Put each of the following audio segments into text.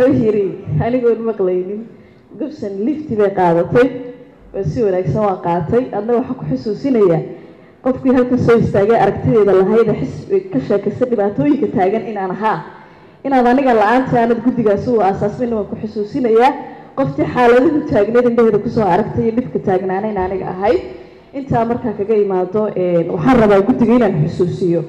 wuxuu yiri anigoon maqlaynin gobson lifti bay qaadatay oo si wanaagsan waa qaatay adna waxaa ku xusuusinayaa qofkii halkan soo istaagay aragtideeda lahayda xis ka sheekaysa dhibaatooyinka taagan inaan ahaa inaad aniga la-aanta aanad guddigaasi u aasaasmin waan ku xusuusinayaa qoftii xaaladahu taagneed indhaheeda kusoo aragtay iyo dhibka taagnaanayn aniga ahay intaa markaa kaga imaado waxaan rabaa guddiga inaan xusuusiyo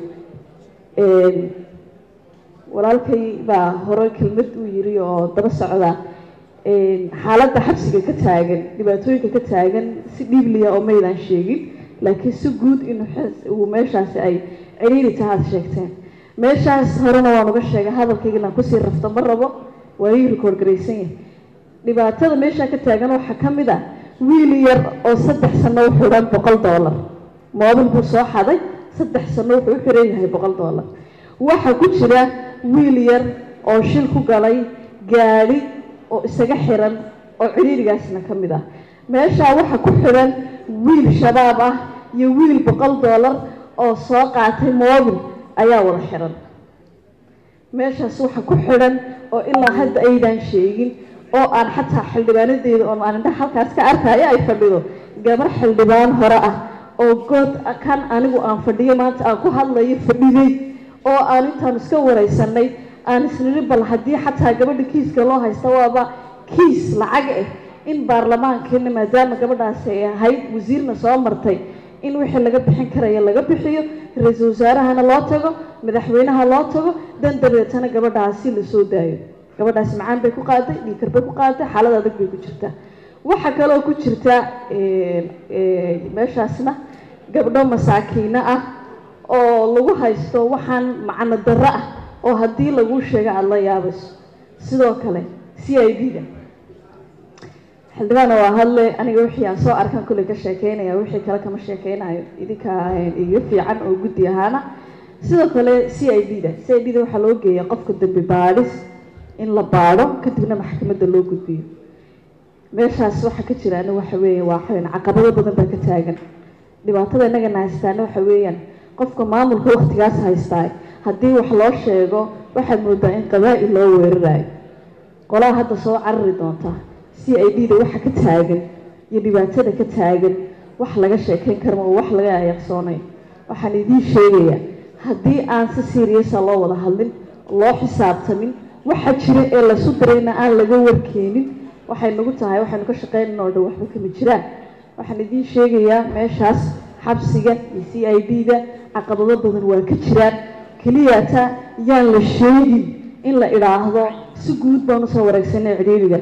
walaalkay baa hore kelmad uu yiri oo daba socda xaaladda xabsiga ka taagan dhibaatooyinka ka taagan si dhiibliya oo maydaan sheegin laakiin si guud inuu meeshaasi ay ciriiri taha ad sheegteen meeshaas horena waan uga sheegay hadalkayga inaan kusii rafto ma rabo waa ii rikoord garaysan yahay dhibaatada meeshaa ka taagan waxaa ka mid ah wiil yar oo saddex sano u xidhan boqol dollar moobil buu soo xaday saddex sano wuxuu u xiran yahay boqol dollar waxaa ku jira wiil yar oo shil ku galay gaadhi oo isaga xiran oo ciriirigaasna ka mid ah meeshaa waxaa ku xidhan wiil shabaab ah iyo wiil boqol dollar oo soo qaatay moobil ayaa wada xiran meeshaas waxaa ku xidhan oo ilaa hadda aydan sheegin oo aan xataa xildhibaanadeeda oo aan indhaha halkaas ka arkaayo ay fadhido gabar xildhibaan hore ah oo good kan anigu aan fadhiyo maanta aan ku hadlayo fadhiday oo aan intaan iska wareysanay aan isniri bal haddii xataa gabadha kiiska loo haysta waaba kiis lacag ah in baarlamaankeena maadaama gabadhaasi ay ahayd wasiirna soo martay in wixii laga bixin karaya laga bixiyo ra-iisul wasaarahana loo tago madaxweynaha loo tago dan dabeetana gabadhaasi lasoo daayo gabadhaasi macaan bay ku qaaday dhiikar bay ku qaaday xaalad adag bay ku jirtaa waxaa kaloo ku jirta meeshaasna gabdho masaakiino ah oo lagu haysto waxaan macno darro ah oo haddii lagu sheego aada la yaabayso sidoo kale c i d da xildhibaana waa hadle aniga wixii aan soo arkan kulley ka sheekeynaya wixii kale kama sheekeynayo idinkaa iga fiican oo guddi ahaana sidoo kale c i d da c i d da waxaa loo geeya qofka dambi baadhis in la baadho kadibna maxkamadda loo gudbiyo meeshaas waxaa ka jira ani waxa weeye waa xayn caqabado badan baa ka taagan dhibaatada innagana haystaana waxa weeyaan qofka maamulka waktigaas haystaa haddii wax loo sheego waxaad moodaa in qabaa-il loo weerarayo qolaha hadda soo carari doonta c i d da waxa ka taagan iyo dhibaatada ka taagan wax laga sheekeyn karma oo wax laga ayaqsoonayo waxaan idiin sheegayaa haddii aan si seriasa loo wada hadlin loo xisaabtamin waxa jira ee laysu dirayna aan laga warkeenin waxay nagu tahay waxaynu ka shaqeynana oo dhan waxba kama jiraan waxaan idiin sheegayaa meeshaas xabsiga iyo c i d da caqabado badan waa ka jiraan keliyata yaan la sheegin in la idhaahdo si guud baan usoo wareegsanay ciriiriga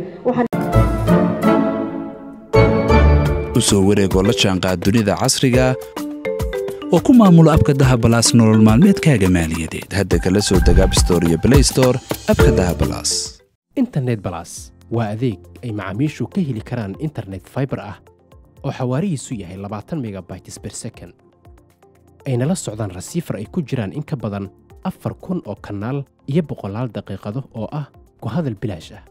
usoo wareegoo la jaanqaad dunida casriga oo ku maamulo abka dahabalaas nolol maalmeedkaaga maaliyadeed hadda kala soo deg abstore iyo blaystore abka dahabalaas internet balas waa adeeg ay macaamiishu ka heli karaan internet faibar ah oo xawaarihiisu yahay labaatan megabytes ber second ayna la socdaan rasiifar ay ku jiraan in ka badan afar kun oo kanaal iyo boqolaal daqiiqado oo ah ku hadal bilaash ah